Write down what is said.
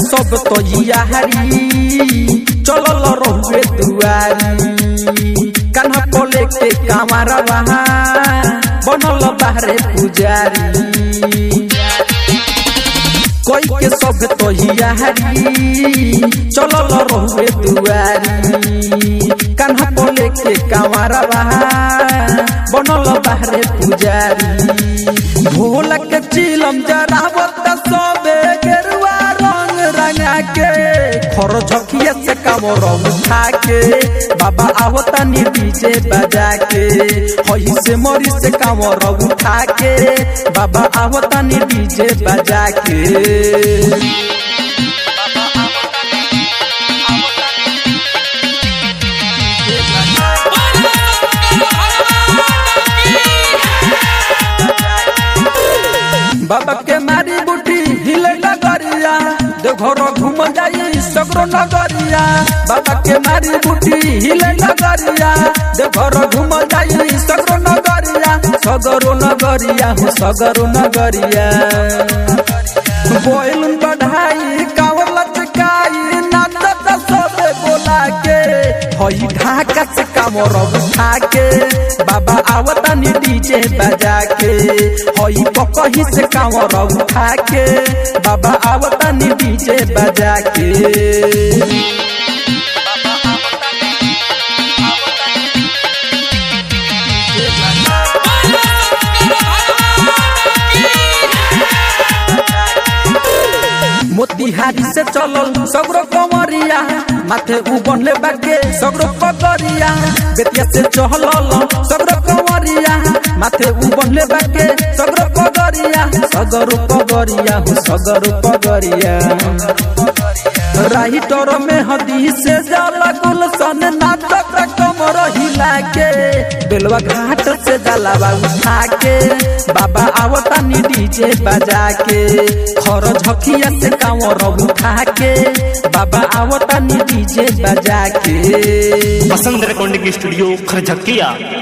सब तो यारी चलल रहुए दुआरी कान्हा को लेके कामारा बहा बनल बाहरे पुजारी कोई के सब तो यारी चलल रहुए दुआरी कान्हा को लेके कामारा बहा बनल बाहरे पुजारी भोला के चिलम जरावत सबे गेरुआ रंग रंगा के खर झकिया से कामर उठा के बाबा आवता नी डीजे बजा के हई से मरी से कामर उठा के बाबा आवता नी डीजे बजा के बाबा के मारी बूटी हिले नगरिया देवघर घूम जाई सगरो नगरिया बाबा के मारी बूटी हिले नगरिया देवघर घूम जाई सगरो नगरिया सगरो नगरिया हो सगरो नगरिया बोल बढ़ाई कावर लचकाई नाचत सबे बोला के हई ढाका से कामर उठा के बाबा आवता नी डीजे बजा के हई पकही से कामर उठा के बाबा आवता नी डीजे बजा के मोतिहारी से चलल सगरो कमरिया माथे उबनले बाके सगरो पगरिया बेतिया से चहलल सगरो कमरिया माथे उबनले बाके सगरो पगरिया सगरो पगरिया हो सगरो पगरिया राइटर में हदी से जाला गुलशन नाटक कमर हिला के बेलवा घाट से जलावा उठा के बाबा आवता नी डीजे बजा के खर झकिया से कांवर उठा के बाबा आवता नी डीजे बजा के बसंत रिकॉर्डिंग स्टूडियो खरझकिया